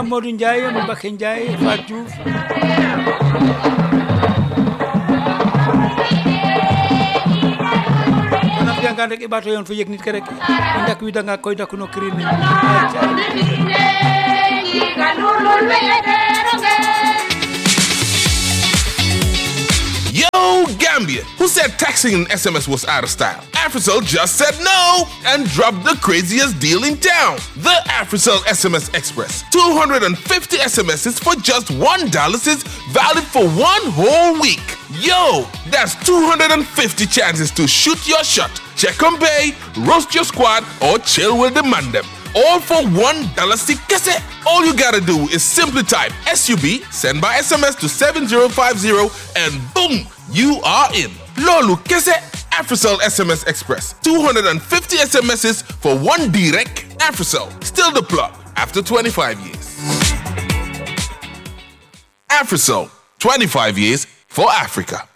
Modou Ndiaye Mbacké Ndiaye Fatou Diouf ona fiyangaan rek i ɓaato yoon fo yeg nit ke rek i ndak widanga koy daku no kirin ne Yo, Gambia, who said texting and SMS was out of style? Africell just said no and dropped the craziest deal in town. The Africell SMS Express. 250 SMSs for just $1 is valid for one whole week. Yo, that's 250 chances to shoot your shot, check on bay, roast your squad, or chill with the mandem. All for one dollar cassette. All you gotta do is simply type SUB, send by SMS to 7050, and boom, you are in. Lolu Kese, Africell SMS Express. 250 SMSs for one direct. Africell, still the plug after 25 years. Africell, 25 years for Africa.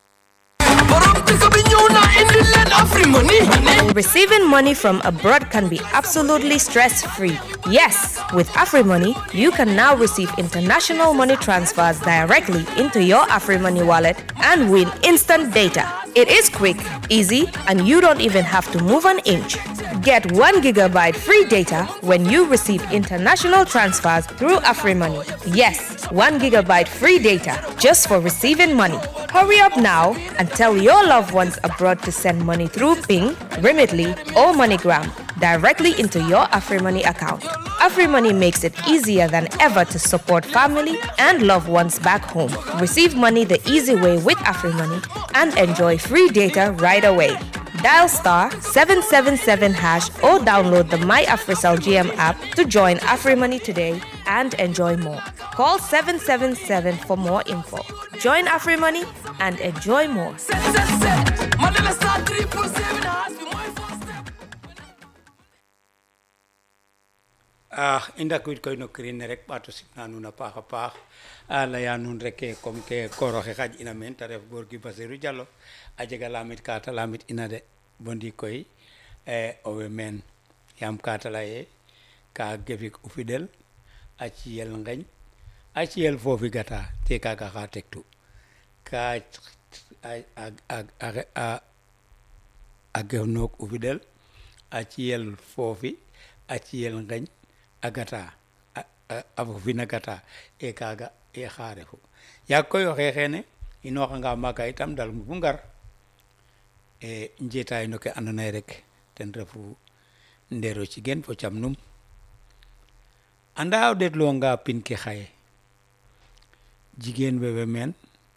Receiving money from abroad can be absolutely stress free. Yes, with AfriMoney, you can now receive international money transfers directly into your AfriMoney wallet and win instant data. It is quick, easy, and you don't even have to move an inch. Get 1 gigabyte free data when you receive international transfers through AfriMoney. Yes, 1 gigabyte free data just for receiving money. Hurry up now and tell your loved ones abroad to send money through Ping, Remitly, or MoneyGram directly into your AfriMoney account. AfriMoney makes it easier than ever to support family and loved ones back home. Receive money the easy way with AfriMoney and enjoy free data right away. Dial star 777 hash or download the My AfriCell GM app to join AfriMoney today and enjoy more. Call 777 for more info. Join AfriMoney and enjoy more. ah i ndakwid koy no kirin ne rek ɓaato simna nuun a paax a paax a leya nuun rek ke comme ke koor oxe xaj ina meen te ref góor gi Basirou Diallo a jega lamit ka te lamit ina de bo ndiik koy e owey meen yaam ka te leye ka gefik o fidel a ciyel ngeñ a ciyel foofi gata te kaga xa tektu ka a a a a gef noog o fidel a ciyel foofi a ciyel ngeñ a gata a fofina gata e kaga e xa refu yaag koy oxe xeene inoxanga maaga itam dal fu ngar e njetaay no ke ando naye rek ten refu ndero cigen fo cam num anda o ɗeetluwanga pin ke xaye jigéen we way meen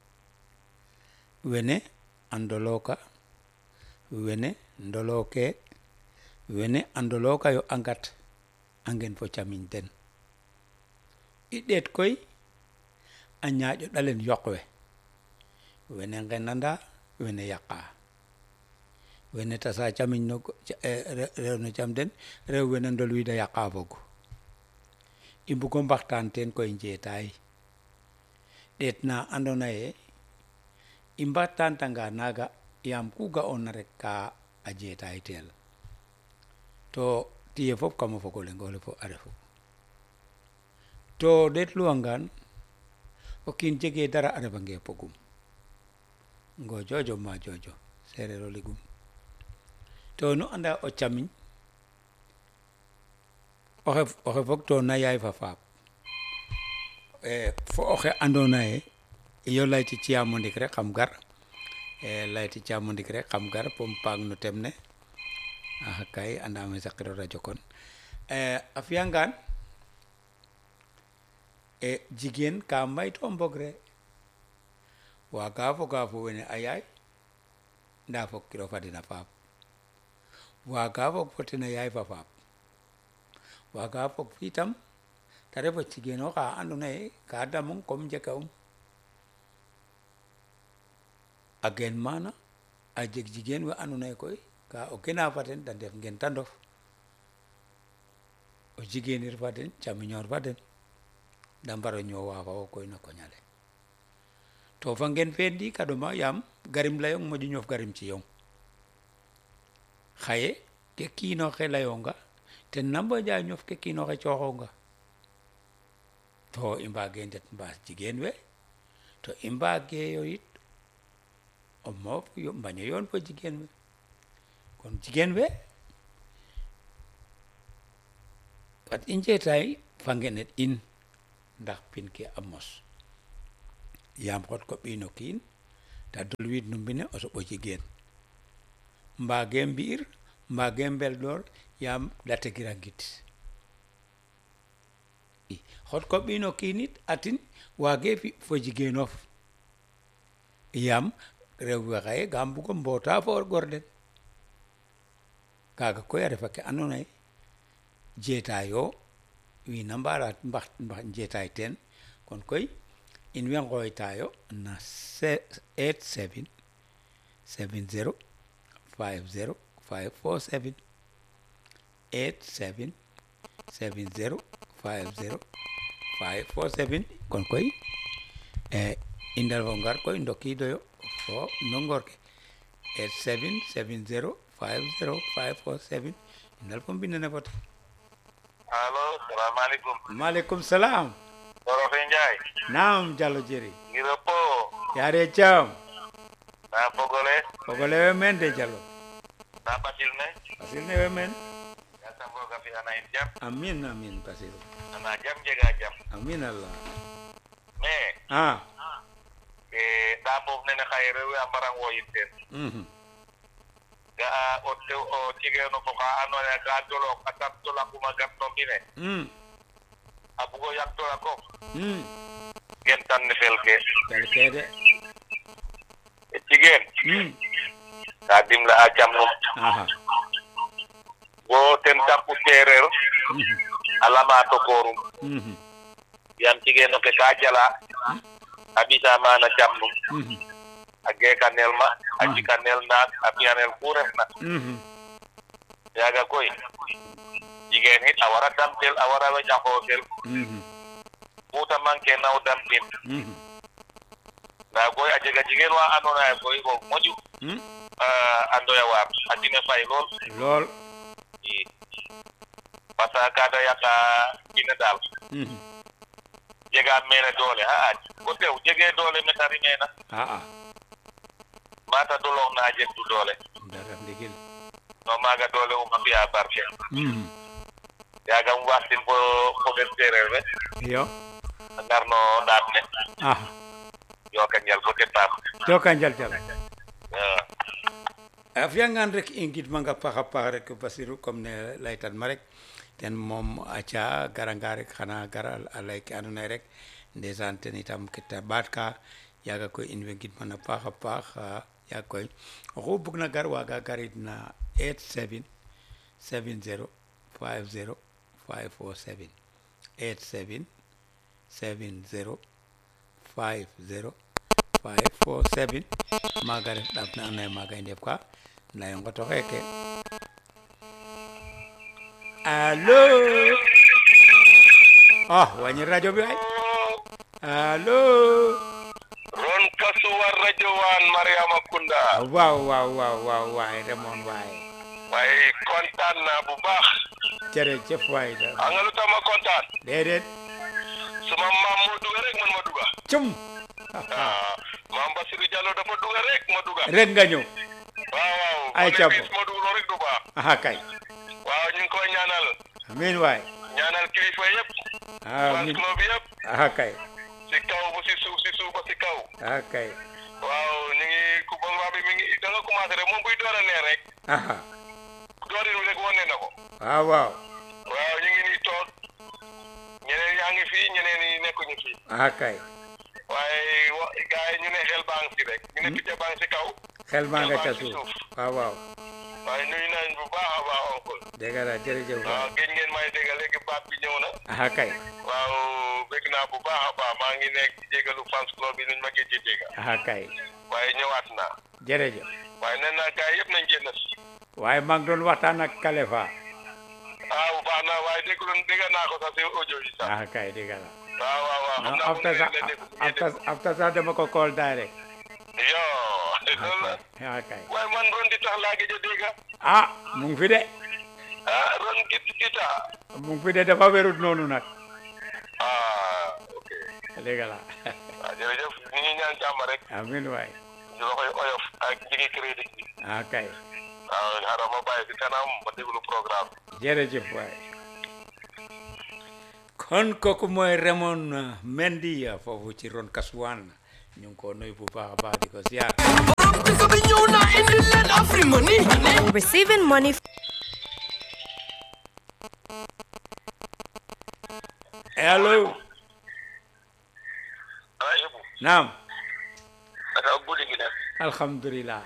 wene a ndoloka wene ndoloke wene a ndoloka yo a ngat a ngen fo camiñ den i ɗeet koy a ñaaƴo ɗalen yoq we wene ngenanda wene yaqa wene tasa camiñ no rew no cam den rew wene ndol wida yaqa fog i mbugo mbaxtaan teen koy njeetaay ɗeet na ando naye i mbaxtaan tanga naaga yaam ku ga'oona rek ka a jeetaay teel to tiye fop kamo fogo lengole fo a refu to ɗeetluwangaan o kiin jege dara a refange pogum ngo jojo ma jojo sereer o ligum to nu anda o camiñ oxe oxe fog to na yaay fa faap fo oxe ando naye iyo layti ciyamo ndik rek xam gar layti ciyamo ndik rek xam gar pom paang no tem ne axa kay andame saqiro radio kon a fiyangaan e jigéen ka mbayto mbogre waaga foga fo wene a yaay nda fog kiro fa den a faap waaga fog fo ten a yaay fa faap waaga fog itam te ref o jigéen oxa ando naye ka damong comme njeka um a gen mana a jeg jigéen we ando naye koy ka o gena fa den da ndef ngen ta ndof o jigéenir fa den camiñoor fa den da mbaro ñoowa fa wo koy no koñale to fa ngen fe ndi ka ɗoma yaam garim leyong moƴu ñof garim ci yong xaye ke kiinoxe leyonga ten na mboƴa ñof ke kiinoxe cooxonga to i mbaage ndet mbaas jigéen we to i mbaage yo yit o moof yo mbaño yoon fo jigéen we kon jigéen we fat i njeetaay fa ngenet in ndax pin ke a mos yaam xot ko ɓiino kiin ta dolwiid no mbine o soɓo jigéen mbaage mbi'ir mbaage mbelɗoor yaam dategira ngid i xot ko ɓiino kiinit atin waage fi fo jigéenof yaam rew we xaye ga mbugo mboota fo gor den kaaga koy a refa ke andoona ye jeetaayo wiin a mbaara mbax mbax jeetaay teen kon koy in way ngooytaayo na 87 70 50 547 87 70 50 547 kon koy e i ndalfo ngar koy ndokiidoyo fo no ngor ke 87 70 50 547 i ndalfo mbindene fo ten allo salaamaaleykum maaleykum salaam Dorofe Njaay naam Diallo Jeri ngiro po yaare jam na fogole fogole we men de Diallo na batil ne Basil ne we men yasam roga fi ana in jam amin amin Basil ana jam jega jam amin Allah mais ah e ɗa moof nene xaye rewe a mbarang woyin teen mhm ga'a o tew o tigeeno fo xa andoona yee ka dolok a tar dolakuma gat no mbine mm a bugo yak dolakof mm gen tan ne fel ke tel kede e jigéen mm ka dimle a jam num aha bo ten tapu seereer mhm a lama tokoorum mhm yaam jigéeno ke ka jala a ɓisa maana jam num mhm a geekanel ma a jikanel naak a fiyanel ku refna mhm yaaga koy jigéen it a wara damtel a wara weƴa xoosel mhm kuuta manque naw damtin mhm ndaa koy a jega jigéen wa andoona yee koy roog moƴu mm a ndoya waar a dine fay lool lool i parce que kaada yaqa ine daal mhm jega meene doole xa'a ko tew jegee doole meta rimeena ah ah mata dolong na jeg du doole dara ndigil no maaga doole uma fi'a barke mhm yaaga um waxtin fo fo ɓen seereer we yo a ngar no ɗaat ne ah yoka njal fo ten paam joka njal Diallo waaw a fiyangaan rek i ngidmanga paax a paax rek Basiru comme ne laytan ma rek ten moom aca garanga rek xana gara a lay ke andoona yee rek ndeysaan ten itam ke ta ɓaat ka yaaga koy in way ngidman a paax a paax yaag koy oxu bugna gar waaga garid na 87 70 50 547 87 70 50 547 maaga ref ɗaaf na andoona yee maaga i ndef ka ndaa i ngoto xeeke alo oh wañi radio bi ay alo ron kasuwar radio wan mariama kunda waaw waaw waaw waaw waay remoon waay waaye kontaan naa bu baax jërëjëf waay da xam nga lu tax ma kontaan déedéet suma maam moo duga rek man ma duga cum ah maam Basiru Diallo dafa duga rek ma duga rek nga ñëw waaw waaw Ay, ma ne Thiam. bis ma dugaloo rek du baax aha kay waaw ñu ngi koy ñaanal amiin waay ñaanal kilifa yëpp fans amiin club yëpp aha kay si kaw ba si suuf si suuf ba si kaw aha kay waaw ñu ngi ku ba bi mi ngi da nga commencé rek moom buy door a neex rek aha doorin wi rek wane na ko waaw waaw waaw ñu ngi nii toog ñeneen yaa ngi fii ñeneen ñi nekkuñu fii aha kay waaye wa gars yi ñu ne xel baa ngi si rek ñu ne picc baa ngi si kaw xel maa nga ca Xel baa ngi suuf suuf. waaw waaw waaye nuyu nañ bu baax a baax oncle dégg la jërëjëf waaw waay géej ngeen may dégg léegi baat bi ñëw na aha kay waaw bëgg naa bu baax a baax maa ngi nekk di jégalu fans club bi nuñ ma géej dégg aha kay waaye ñëwaat naa jërëjëf waaye nee naa gars yëpp nañ génn si waaye maa ngi doon waxtaan ak Kalefa ah bu baax na waaye déglu dégg naa ko sax si audio yi sax aha kay dégg la waaw waaw waaw xam non naa mu after ngi sax leen di déglu after after sax dama ko call direct yoo loolu la aha kay waaye man ron di tax laa gëj a dégg ah mu ngi fi de ah ron git gita mu ngi fi de dafa wérut noonu nag ah dëgg la waaw jërëjëf ñu ngi ñaan jàmm rek amin waay ñu la koy oyof ak jigi crédit bi ah kay waaw xaaral ma bàyyi si kanam ma déglu programme jërëjëf waay kon kooku mooy Raymond Mendy foofu ci ron Kasuwan ñu ngi ko nuyu bu baax a baax di ko ziar Receiving money allo ala yëpp naam aka guddi gi nag alhamdulilah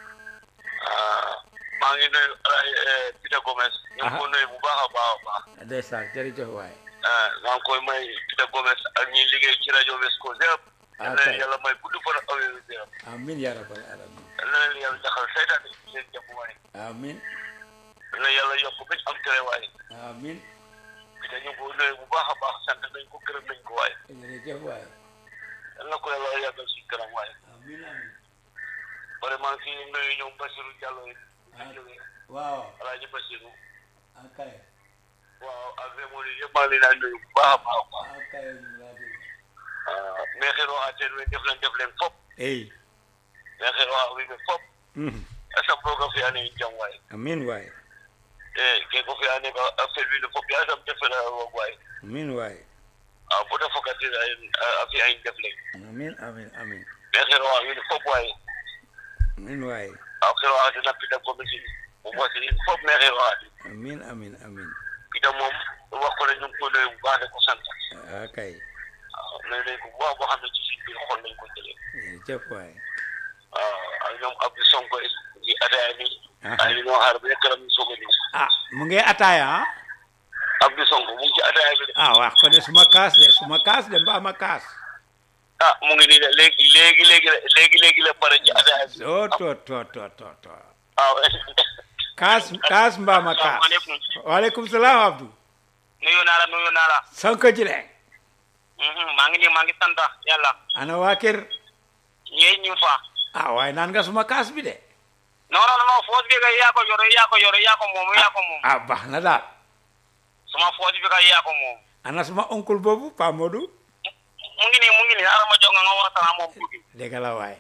maa ngi nuyu ala Peter Gomez ñu ngi Aha. ko nuyu bu baax a baax a baax ndeysaan jërëjëf waay ah maa ngi koy may Peter Gomez ak ñi liggéey ci rajo West Coast yëpp Ah, yal na leen kay. yàlla may gudd fan ak awee wér amin ya rabbal alamin yal na leen yàlla jaxal seytaane ci seen jàpp waay amin yal na yàlla yokk ba ñu am tere waay amin te ñu ngi ko nuyu bu baax a baax sant nañ ko gërëm nañ ko waay jërëjëf waay yal na ko yàlla yàggal si kanam waay amin amin vraiment kii nuyu ñoom Basirou Diallo yi Ah. ñu jógee waaw Alaaji Basirou akay waaw ak Rémoni yëpp maa ngi leen di nuyu bu baax a baax a baax akay laa dégg ah mais xëy na ateen we def leen def leen fop ey mais xëy na wi ɓe fop mhm. asam roga fiyane in jam waay amin waay e ke ko fiyane ka a felwine fop yasam defena roog waay amin waay a bota fokatina a fiya in def leŋ amin amin amin mais xëy na wiin fop waay amin waay a xëy na tena pita commission o mosi in fop mais xëy na amin amin amin pita moom wax ko ne ñu ngi ko nuyu bu baax de ko sant akay waaw nuyu nañ ko bu baax boo xam ne ci suñ biir xol lañ ko jëlee jërëjëf waay waaw ak ñoom Abdou Sonko di ataaya ni Aha. ay li ñoo xaar ba këram ñu soog a ñëw ah mu ngi ataaya ah Abdou Sonko mu ngi ci ataaya bi de ah wax ko ne suma kaas de suma kaas de mbaa ma kaas ah mu ngi nii de léegi léegi léegi la léegi léegi la pare ci ataaya bi o to to to to to waaw kaas kaas mbaa ma kaas asalaamaaleykum waaleykum salaam Abdou nuyu naa la nuyu naa la Sonko jile Mhm, maa ngi nii maa ngi sant yàlla ana waa kër ñee ñu fa ah waaye naan nga suma kaas bi de non non non foos bi kay yaa ko yore yaa ko yore yaa ko moom yaa ko moom ah baax na daal suma foos bi kay yaa ko moom ana suma oncle boobu Pa Modou mu ngi nii mu ngi nii ara ma jox nga nga waxtaan ak moom tuuti dégg la waay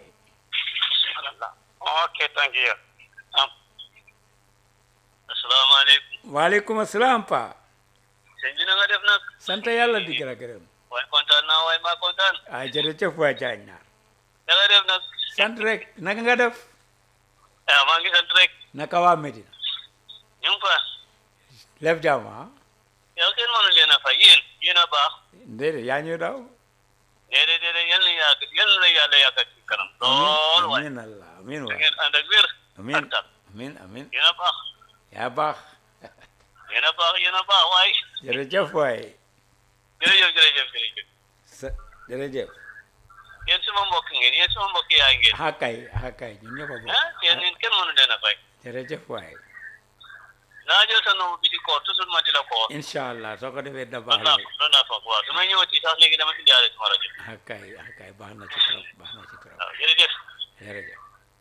ok thank you ah asalaamaaleykum waaleykum asalaam Pa sëñ bi na nga def nag sant yàlla di gërëm gërëm waaye kontaan naa waaye maa kontaan ah jërëjëf waay jaañ naar na nga def nag sant rek naka nga def ah maa ngi sant rek naka waa Medina ñu ngi fa lef jàmm ah yow kenn mënu leen a fay yéen yéen a baax déedéet yaa ñu daw déedéet déedéet yal na yàgg yal na yàlla yàggal ci kanam lool waaye amin allah amin da waay ngeen ànd ak wér amin ak tal amin amin yéen a baax yaa baax yéen a baax yéen a baax waaye jërëjëf waay jërëjëf jërëjëf jërëjëf sa jërëjëf yéen suma mbokk ngeen yéen suma mbokk yaay ngeen ah kay ah kay ñun ñëpp a ah bokk yéen ñun kenn mënu leen a fay jërëjëf waay naa jël sa numéro bi di koor toujours ma di la koor incha allah soo ko defee da baax loolu naa la loolu naa foog waaw su may ñëwati sax léegi dama indiwaale sama rajo ah kay ah kay baax na ci trop baax na ci trop waaw jërëjëf jërëjëf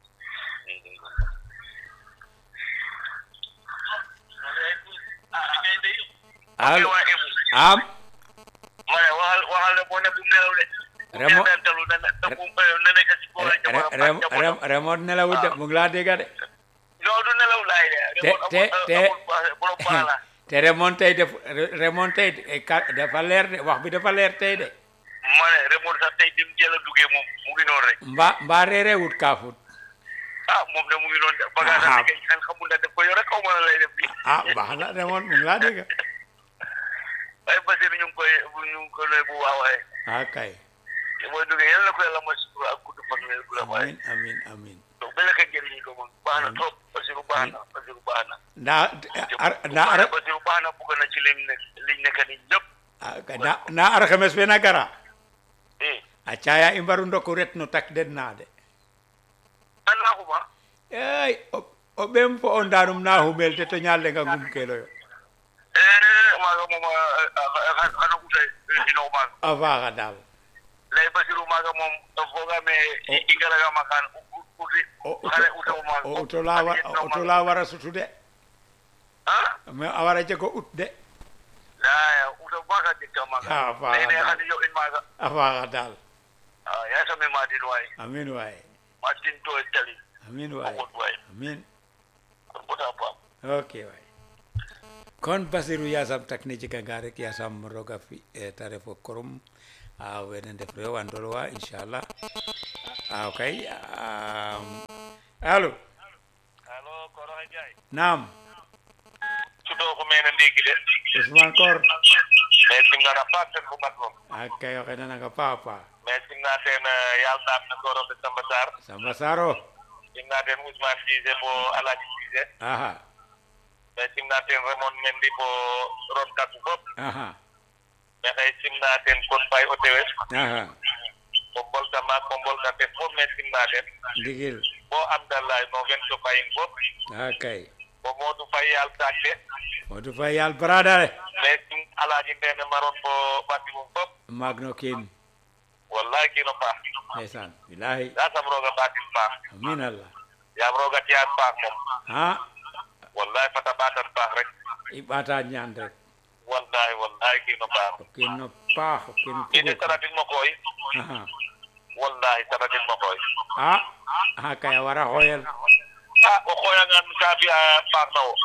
allo am ma ne waxal waxal ne boo ne bu mu nelaw de. Remo- bu mu nelaw na na bu mu na nekk ci boor ak jamono ak rem jamono. rem remote nelawut de mu ngi laa dégga de non du nelaw laay de. te te te borom baax la. te remote tey def remote tey eh, ka- dafa leer de wax bi dafa leer tey de ma ne remote sax tey dim jël a duggee moom mu ngi noonu rek. mbaa mbaa reeree wut kaafut ah moom de mu ngi noonu de. bagage Ah. am kay xel xamul ne daf ko yore xaw ma la lay def bi. ah baax na remote mu ngi laa dégga waaye Basiru ñu ngi koy ñu ngi ko lay bu waaw waaye. ah kay booy duggee yàlla na ko yàlla ma sutura ak gudd fan wér gu la waaye. amin amin amin donc ba la ko jëriñu ko moom baax na trop Basiru baax na Basiru baax na. ndaa ar ndaa ar Basiru baax na bugg na ci liñ nekk liñ nekk ni ñëpp. ah, kay, ndaa ndaa alxames be na gara eh a caya i mbaru ndoku ret no tak den na de an naa ko ma. ey o o ɓem fo o ndanum na humel te to ñallenga ngum keloyo eh maaga moom xana utay ino maaga. a faaxa daal lay Basiru maaga moom fogaame i ngaraga makaan uti o xale utaw maaga. o uto la wa- o uto la wara sutu de ah mais a wara jego ut de ya uto baka jikka maga Ah, faaxa nene daal. hadi yo in maga a faaxa daal ah ya sami madin way amin waay matin to tali amin waay ko way amin kon bota pam ok waay kon basiru yasam takni jikanga rek yasam roga fi e ta refo korum a wene ndef rew a ndolwa inchallah a kay am, alo allo koro jay nam sudo ko mena ndiki de ousmane kor mais simnana pas ten fu mat mom a kay oxe nananga papa mais simna ten yal nam na goro be samba sar samba saro simna ten ousmane cissé bo alaji cissé aha mais simna ten remon mendi bo ron katu fop aha mais xay simna ten kon fay o tewes aha ko bolta maak ko bolta te fop mais simna ten ndigil bo amdallah no fen to fayin fop a kay bo modou fay yal sakte modou fay yal bradale mais sim alaji ndene maron bo batimum fop magno kin wallahi kino paax ndeysaan bilahi yasam roga batin paax amin allah yaam roga tiyan paax mom ha wallahi fata batan paax rek i ɓata ñaan rek wallahi wallahi kino paax o kiin no paax o kiin ine fugu saratin mo koy aha wallahi saratin mo koy a aha kay a wara xooyel a o xoyangan ka fi'a paax na wo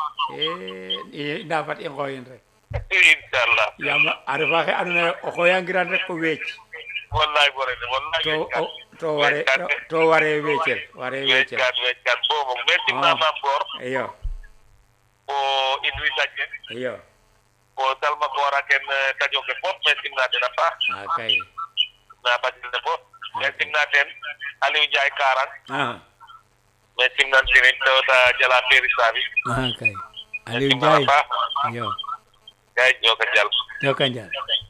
e nda fat i ngooyin rek inchallah yaam a refa xe andoona yee o xooyangiran rek o weec wallahi gorene wallahi to weckat o- to ware to- to ware weecel ware weecel weckat weckat bo mom mais Ah. simna mam goor iyo o in wi sajje iyo o salma koora ken tajo ke fop mais simna ten a paax a kay na badil ne fop mais simna ten aliou ndiaye karang aha mais simnan tinin to ta jala feri sabi aha kay mais Aliou simnana Ndiaye paax iyo gay joka jal joka njal